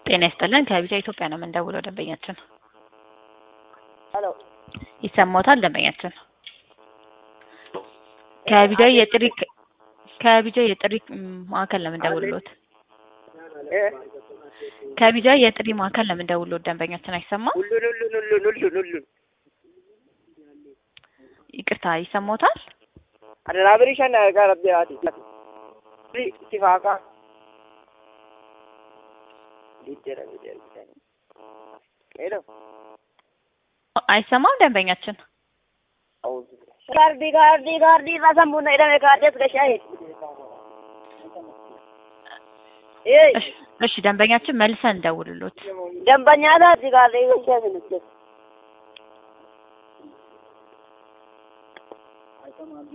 ጤና ይስጥልን ከቢጃ ኢትዮጵያ ነው የምንደውለው ደንበኛችን ሄሎ ይሰማዎታል ደንበኛችን ከቢጃ የጥሪ ከቢጃ የጥሪ ማዕከል ነው የምንደውልሎት እ ከቢጃ የጥሪ ማዕከል ነው የምንደውልሎት ደንበኛችን አይሰማም ሁሉን ሁሉን ሁሉን ሁሉን ሁሉን ይቅርታ ይሰማዎታል አደራብሪ ሸና ጋር ቢያቲ ሲፋቃ ዲጀራ ዲጀራ ሄሎ አይሰማም ደንበኛችን ጋርዲ ጋርዲ ጋርዲ ረሰሙነ ኢደሜ ጋርዴስ ገሻይ ኤ እሺ እሺ ደንበኛችን መልሰን እንደውልሎት ደንበኛ ዳት ጋርዲ ገሻይ ምንስ